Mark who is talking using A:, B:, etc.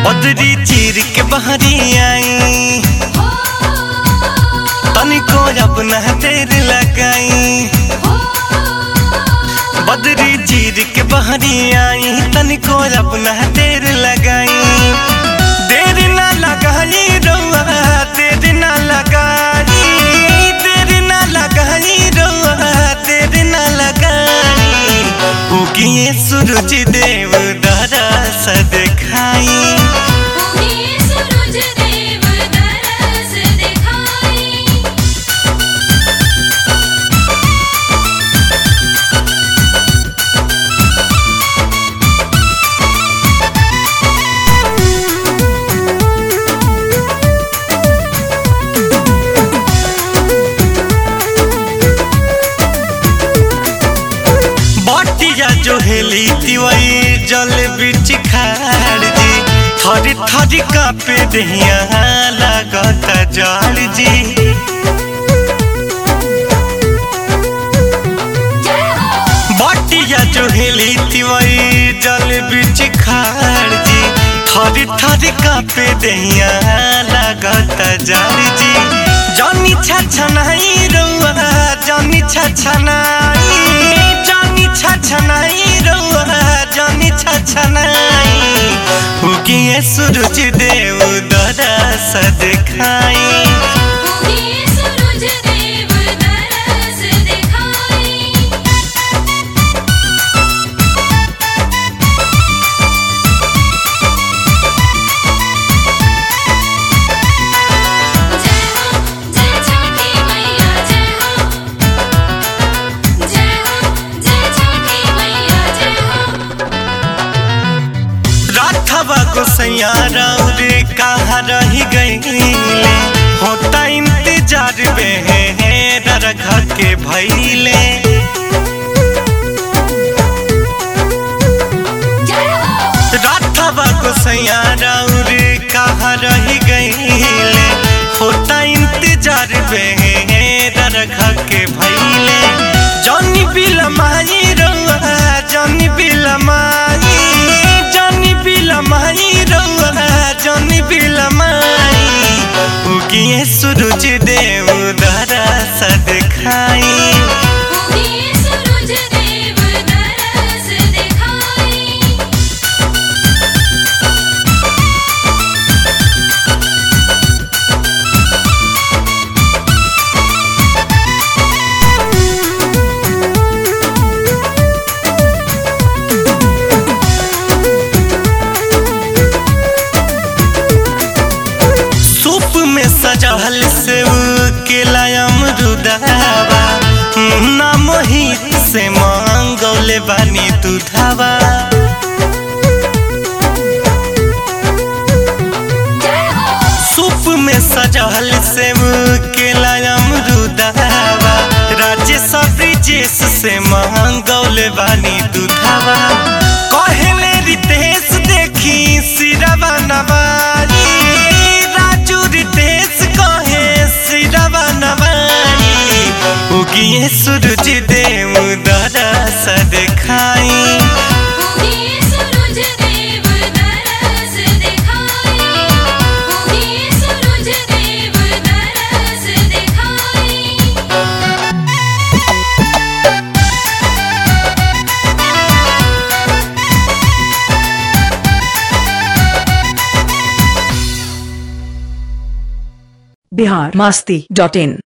A: बदरी चीर के बहरी आई तनिको अपना देर लगाई बदरी चीर के बहरी आई तनिको अपना देर लगाई देर ना लगाई रउआ देर ना लगाई देर ना लगाई रउआ देर ना लगाई उगिए सूरज देव दरा सा दिखाई बटिया जो हेली तिवई जल बिच खाड़ जी थरी थरी कापे दहिया लागत जाड़ जी बटिया जो हेली तिवई जल बिच खाड़ जी थरी थरी कापे दहिया लागत जाड़ जी जनी छछनाई रउआ जनी छछनाई जनी छछनाई रउआ जनी छछनाई उगिए सूरज देव दरा सा दिखाई राठवा गोसैया रे कहाँ रही गईले होता इंतजार में रखा के भैले राठवा गोसैया रे कहाँ रही गईले होता इंतजार में रखा के भैले जनी बिलमाई रउआ जनी बिलमाई जनी बिलमाई रउआ जनी बिलमाई उगिए सूरज देव दरा सा दिखाई सूप में सजल सेव केला अमरुदावा ना मोहित से मांगौले बानी दूधावा सूप में सजल सेव केला अमरुदावा राजेश ब्रिजेश से मांगौले बानी दूधावा कहले रितेश देखी सिरवा नवारी राजू रितेश कहे सिरवा नवारी उगिए सूरज देव दरा सा दिखाई
B: बिहार मस्ती डॉट इन